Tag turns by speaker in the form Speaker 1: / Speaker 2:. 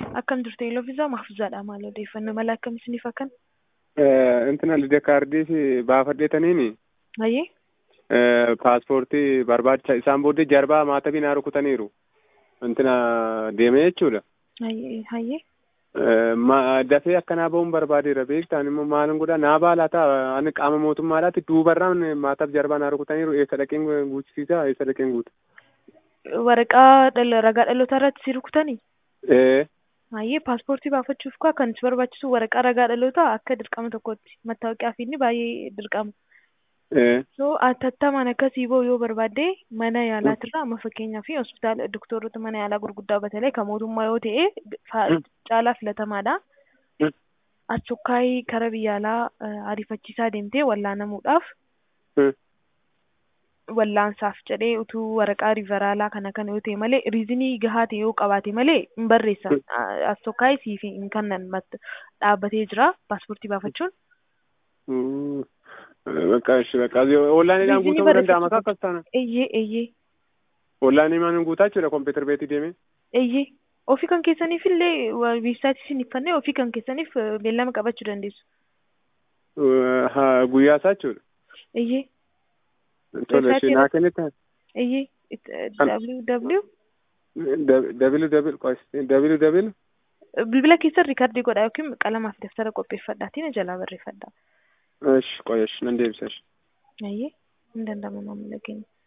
Speaker 1: Akkam jirtu Iloofisaa Mahfuuzaadha maal odeeffannoo mala akkam isiniif akkan?
Speaker 2: Intina lidee kaardiif baafadheetaniini
Speaker 1: Hayyee
Speaker 2: paaspoortii barbaacha isaan booddee jarbaa maatabii naa rukutaniiru. Intina deemee jechuudha.
Speaker 1: hayyee hayyee
Speaker 2: Ma- Dafee akkanaa ba'uun barbaadeera beektaan immoo maalin godhaa naa baalaata ani qaama mootummaadhaatti duubarraan maataaf jarbaa naa rukutaniiru eessa dhaqeen guuchisiisa eessa dhaqeen guuta.
Speaker 1: waraqaa dhala- ragaa dhalootaa irratti si rukutanii?
Speaker 2: Ee
Speaker 1: Hayyee paaspoortii baafachuuf kaa kan si barbaachisu waraqaa ragaa dhalootaa akka dirqama tokkotti mattaawaqaa fi inni baay'ee dirqama.
Speaker 2: ee
Speaker 1: So atattamaan akkasii ba'u yoo barbaadde mana yaalaatirraa amma fakkeenyaa fi hospitaala doktorota mana yaalaa gurguddaa batalee kan mootummaa yoo ta'e fa-
Speaker 2: Mm.
Speaker 1: caalaa filatamaadha.
Speaker 2: Mm.
Speaker 1: Achukkaayii kara biyya alaa eh, ariifachiisaa deemtee wallaanamuudhaaf
Speaker 2: Mm.
Speaker 1: wallaansaaf jedhee utuu waraqaa riiveraalaa kana kana yoo ta'e malee riizinii gahaa ta'e yoo qabaate malee hin barreessa.
Speaker 2: Mm.
Speaker 1: Achukkaayii siif hin kannan mat- dhaabbatee jira paaspoortii baafachuun.
Speaker 2: Mm. Bakka ishi bakka onlaayiniidhaan
Speaker 1: Riizinii
Speaker 2: guutamuu danda'ama
Speaker 1: barreeffatu.
Speaker 2: akkas taana.
Speaker 1: Eeyyee eeyyee
Speaker 2: Onlaayinii maan guutaa jechuudha kompiitar beetii deemee.
Speaker 1: eeyyee ofii kan keessaniif illee weebsaayitii isin iffannee ofii kan keessaniif eh, beellama qabachuu dandeessu.
Speaker 2: Haa guyyaa isaa jechuudha.
Speaker 1: Eeyyee
Speaker 2: Tole ishee naa kennitta.
Speaker 1: eeyyee it- eh,
Speaker 2: Kan-
Speaker 1: www
Speaker 2: Dabilu dabilu dabilu dabilu
Speaker 1: bilbila keessan riikardii godhaa yookiin qalamaaf daftara qopheeffadhaatiin jalaa barreeffadhaa.
Speaker 2: Ishi qoya ishi nan deebisa ishi.
Speaker 1: Eeyyee hin danda'amu maamila keenya.